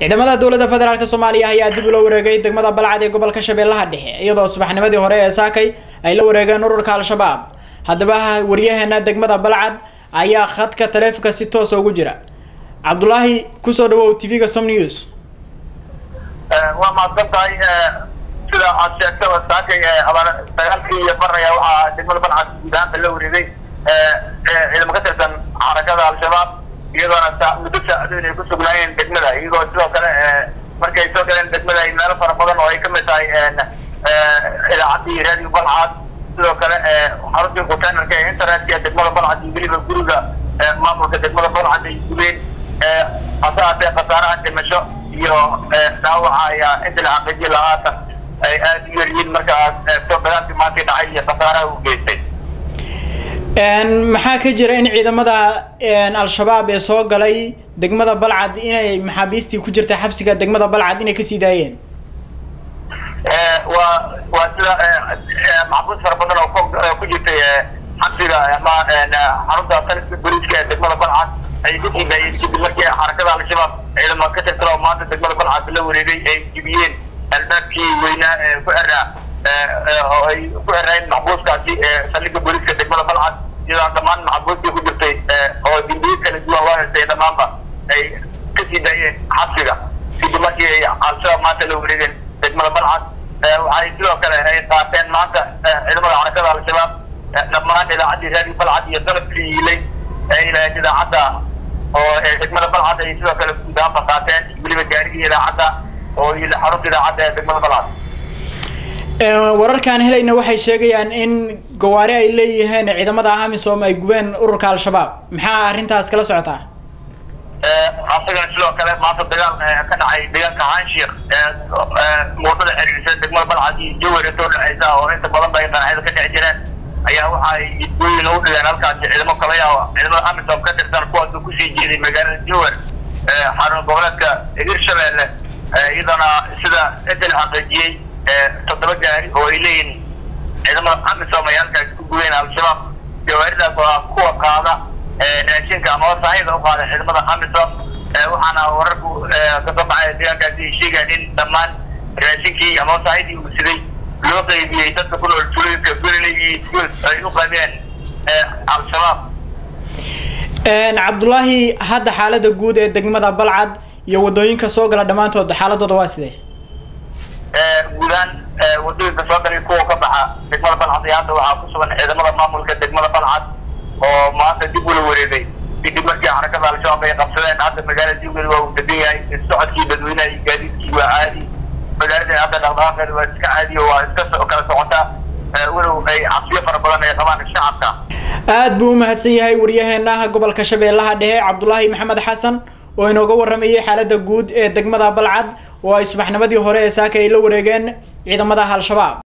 ciidamada dowladda federaalk soomaaliya ayaa dib ula wareegay degmada balcad ee gobolka shabeellaha dhexe iyadoo subaxnimadii hore ee saakay ay la wareegeen ururka al-shabaab haddaba waryaheena degmada balcad ayaa khadka taleefonka si toosa ugu jira cabdulaahi kusoo dhawow t v-ga som news waa mahadsan tahay sida aad sheegtaba saakay dagaalkii iyo baraya waxaa degmada balcad guud ahaanta la wareegay ciidamo ka tirsan xarakada al-shabaab iyadoona muddo saacadooyin ay ku sugnaayeen degmada iyagoo sidoo kale markay soo galeen degmada ay meelo fara badan oo ay kamid tahay idaacadii radio balcad sidoo kale xaruntii containerka ee internetka degmada balcad iyo weliba guriga maamulka degmada balcad ay gubeen hase haatee khasaaraha dhimasho iyo dhaawaca ayaa inta la xaqiijiya lahaatan ay aada u yaryihiin markaas eegto dagaalkii maanta dhacay iyo khasaaraha u geystay maxaa ka jira in ciidamada al-shabaab ee soo galay degmada balcad inay maxaabiistii ku jirta xabsiga degmada balcad inay kasii daayeen waa waa sida maxbuus fara badan oo ku jirtay xabsiga ama xarunta taliska booliiska ee degmada balcad ay kasii daayeen kadib markii xarakada al-shabaab ciidamo ka tirsan oo maanta degmada balcad la wareegay ay jibiyeen albaabkii weynaa ee ku xeraa oo ay ku xeraayeen maxbuuskaasi saldhiga booliiska degmada balcad iyadoo dhammaan maxbuustii ku jirtay oo dimbiye kala duwan loo hestay dhammaanba ay kasii daayeen xabsiga kadib markii ay al-shabaab maanta la wareegeen degmada balcad waxay sidoo kale ay qaateen maanta ciidamada xarakada al-shabaab dhammaan idaacaddii raadi balcad iyo dalabkii yiilay ay lahayd idaacadda oo degmada balcad ay sidoo kale guud ahaanba qaateen weliba gaarigii idaacadda oo yiila xarunta idaacadda ee degmada balcad wararkaan helayna waxay sheegayaan in gawaari ay leeyihiin ciidamada amisom ay gubeen ururka al-shabaab maxaa arrintaas kala socotaa asagana sidoo kale maanta dagaal ka dhacay deegaanka hanshiik muudada xiriirsan degmada balcad iyo jawar intoo dhexeysa oo inta badan ba ay qanaxyada ka dhex jireen ayaa waxa ay idgooyin ugu dhigeen halkaasi ciidamo kala yaaba ciidamada amisom ka tirsan kuwaasoo kusii jeeday magaalada jawar xarun goboleedka hirshabeelle iyadana sida inta la xaqiijiyey toddoba gaari oo ay leeyihin ciidamada amisom ay halkaas ku gubeen al-shabaab gawaaridaas oo ah kuwa qaada raashinka ama wasaahida u qaada ciidamada amisom waxaana wararku kasoo baxay deegaankaasi ay sheegaan in dhammaan raashinkii ama wasaahidii uu siday loo qaybiyey dadka ku nool tulooyinka gololey iyo guus ay u qabeen al-shabaab cabdullaahi hadda xaalada guud ee degmada balcad iyo wadooyinka soo gala dhammaantood xaaladooda waa sidee guudaan wadooyinka soo galay kuwa ka baxa degmada balcad iyo hadda waxaa ku sugan ciidamada maamulka degmada balcad oo maanta dib ula wareegay kadib markii xarakada al-shabaab ay qabsadeen hadda magaalada jawgeeda waa uu degan yahay socodkii dadweynaha iyo gaadiidkii waa caadi magaalada hadda dhaqdhaqaaqeeda waa iska caadi oo waa iska kala socotaa walow ay cabsiyo fara badan ay qabaan shacabka aad buu umahadsan yahay waryaheena gobolka shabeellaha dhexe cabdulaahi maxamed xasan oo inooga waramayay xaalada guud ee degmada balcad oo ay subaxnimadii hore ee saaka ay la wareegeen ciidamada al-shabaab